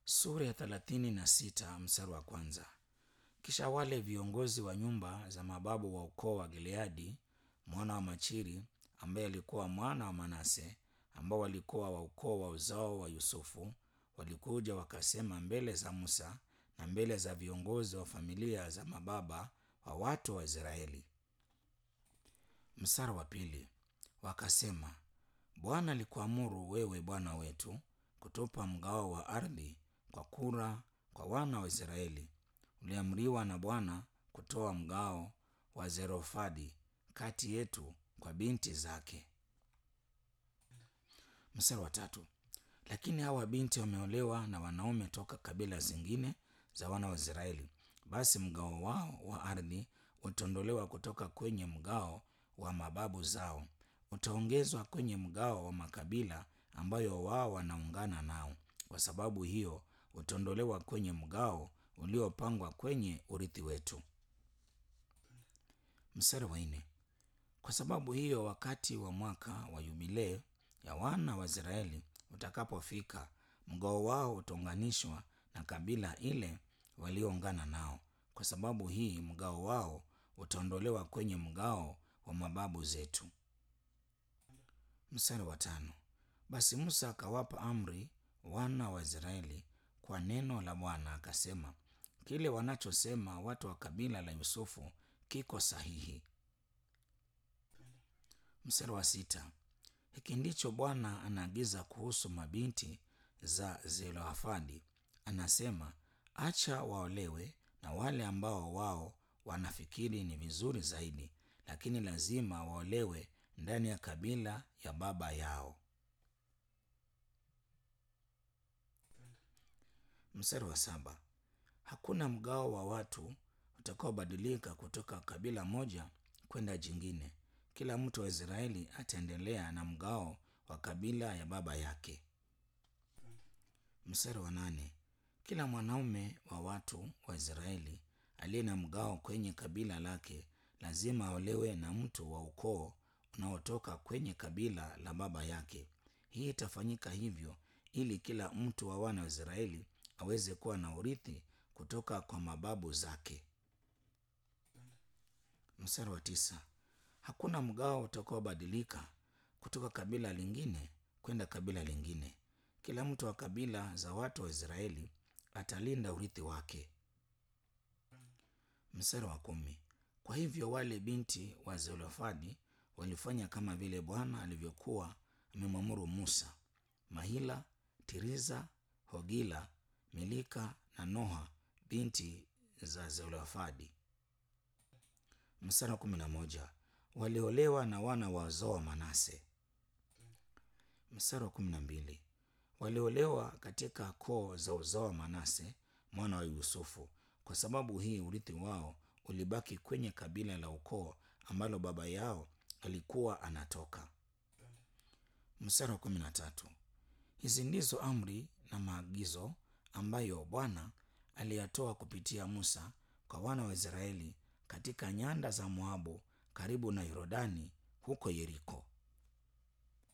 sura ya thelathini na sita mstari wa kwanza. Kisha wale viongozi wa nyumba za mababu wa ukoo wa Gileadi mwana wa Machiri ambaye alikuwa mwana wa Manase ambao walikuwa wa ukoo wa uzao wa Yusufu walikuja wakasema mbele za Musa na mbele za viongozi wa familia za mababa wa watu wa Israeli. Mstari wa pili, wakasema Bwana alikuamuru wewe bwana wetu kutupa mgao wa ardhi kwa kura kwa wana wa Israeli. Uliamriwa na Bwana kutoa mgao wa Zerofadi kati yetu kwa binti zake. Mstari wa tatu, lakini hawa binti wameolewa na wanaume toka kabila zingine za wana wa Israeli, basi mgao wao wa ardhi utaondolewa kutoka kwenye mgao wa mababu zao, utaongezwa kwenye mgao wa makabila ambayo wao wanaungana nao. Kwa sababu hiyo utaondolewa kwenye mgao uliopangwa kwenye urithi wetu. Mstari wa nne, kwa sababu hiyo wakati wa mwaka wa yubilei ya wana wa Israeli utakapofika, mgao wao utaunganishwa na kabila ile walioungana nao. Kwa sababu hii mgao wao utaondolewa kwenye mgao wa mababu zetu. Mstari wa tano, basi Musa akawapa amri wana wa Israeli kwa neno la Bwana akasema, kile wanachosema watu wa kabila la Yusufu kiko sahihi. Mstari wa sita, hiki ndicho Bwana anaagiza kuhusu mabinti za Zelofadi, anasema acha waolewe na wale ambao wao wanafikiri ni vizuri zaidi, lakini lazima waolewe ndani ya kabila ya baba yao. Mstari wa saba, hakuna mgao wa watu utakaobadilika kutoka kabila moja kwenda jingine. Kila mtu wa Israeli ataendelea na mgao wa kabila ya baba yake. Mstari wa nane, kila mwanaume wa watu wa Israeli aliye na mgao kwenye kabila lake lazima aolewe na mtu wa ukoo unaotoka kwenye kabila la baba yake. Hii itafanyika hivyo ili kila mtu wa wana wa Israeli aweze kuwa na urithi kutoka kwa mababu zake. Mstari wa tisa, hakuna mgao utakaobadilika kutoka kabila lingine kwenda kabila lingine. Kila mtu wa kabila za watu wa Israeli atalinda urithi wake. Mstari wa kumi, kwa hivyo wale binti wa Zelofadi walifanya kama vile Bwana alivyokuwa amemwamuru Musa. Mahila, Tiriza, Hogila, Milika na Noha binti za Zelofadi. Mstari wa kumi na moja waliolewa na wana wa uzao wa Manase. Mstari wa kumi na mbili waliolewa katika koo za uzao wa Manase mwana wa Yusufu. Kwa sababu hii urithi wao ulibaki kwenye kabila la ukoo ambalo baba yao alikuwa anatoka. Mstari wa kumi na tatu hizi ndizo amri na maagizo ambayo Bwana aliyatoa kupitia Musa kwa wana wa Israeli katika nyanda za Moabu karibu na Yordani huko Yeriko.